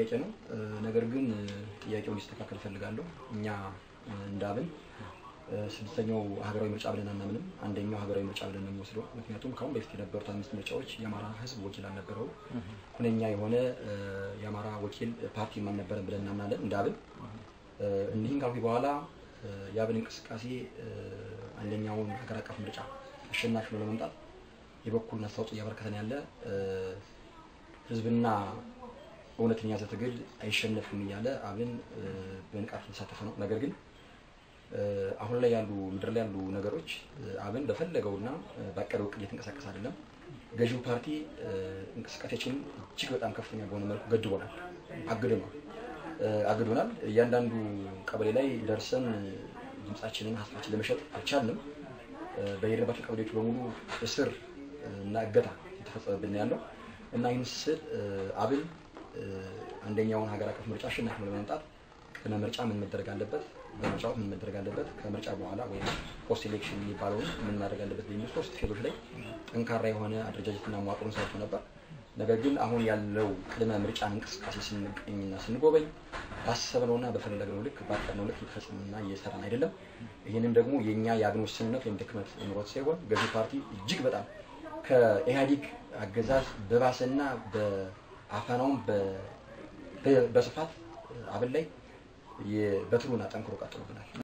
ጥያቄ ነው። ነገር ግን ጥያቄው እንዲስተካከል እፈልጋለሁ። እኛ እንደ አብን ስድስተኛው ሀገራዊ ምርጫ ብለን አናምንም። አንደኛው ሀገራዊ ምርጫ ብለን ነው የምንወስደው። ምክንያቱም ከአሁን በፊት የነበሩት አምስት ምርጫዎች የአማራ ሕዝብ ወኪል አልነበረው ሁነኛ የሆነ የአማራ ወኪል ፓርቲም አልነበረን ብለን እናምናለን እንደ አብን። እኒህን ካልኩ በኋላ የአብን እንቅስቃሴ አንደኛውን ሀገር አቀፍ ምርጫ አሸናፊ ነው ለመምጣት የበኩልን አስተዋጽኦ እያበረከተን ያለ ህዝብና እውነትን የያዘ ትግል አይሸነፍም እያለ አብን በንቃት እየተሳተፈ ነው። ነገር ግን አሁን ላይ ያሉ ምድር ላይ ያሉ ነገሮች አብን በፈለገውና ባቀደው እቅድ እየተንቀሳቀስ አይደለም። ገዢው ፓርቲ እንቅስቃሴያችንን እጅግ በጣም ከፍተኛ በሆነ መልኩ ገድቦናል፣ አግዶናል አግዶናል። እያንዳንዱ ቀበሌ ላይ ደርሰን ድምፃችንን ሀሳባችን ለመሸጥ አልቻልንም። በሄድንባቸው ቀበሌዎች በሙሉ እስር እና እገታ የተፈጸመብን ያለው እና ይህን ስል አብን አንደኛውን ሀገር አቀፍ ምርጫ አሸናፊ ነው ለመምጣት ቅድመ ምርጫ ምን መደረግ አለበት፣ በምርጫው ምን መደረግ አለበት፣ ከምርጫ በኋላ ወይም ፖስት ኤሌክሽን የሚባለውን ምን ማድረግ አለበት በሚሉ ሶስት ፌዞች ላይ ጠንካራ የሆነ አደረጃጀትና መዋቅሩን ሰርቶ ነበር። ነገር ግን አሁን ያለው ቅድመ ምርጫን እንቅስቃሴ ስንገኝና ስንጎበኝ ባሰብነውና በፈለግነው ልክ ባቀድነው ልክ እየተፈጸመና እየሰራን አይደለም። ይህንም ደግሞ የእኛ የአብን ውስንነት ወይም ድክመት ኑሮት ሳይሆን ገዢ ፓርቲ እጅግ በጣም ከኢህአዴግ አገዛዝ በባሰና በአፈናውም በስፋት አብን ላይ በትሩን አጠንክሮ ቀጥሎብናል።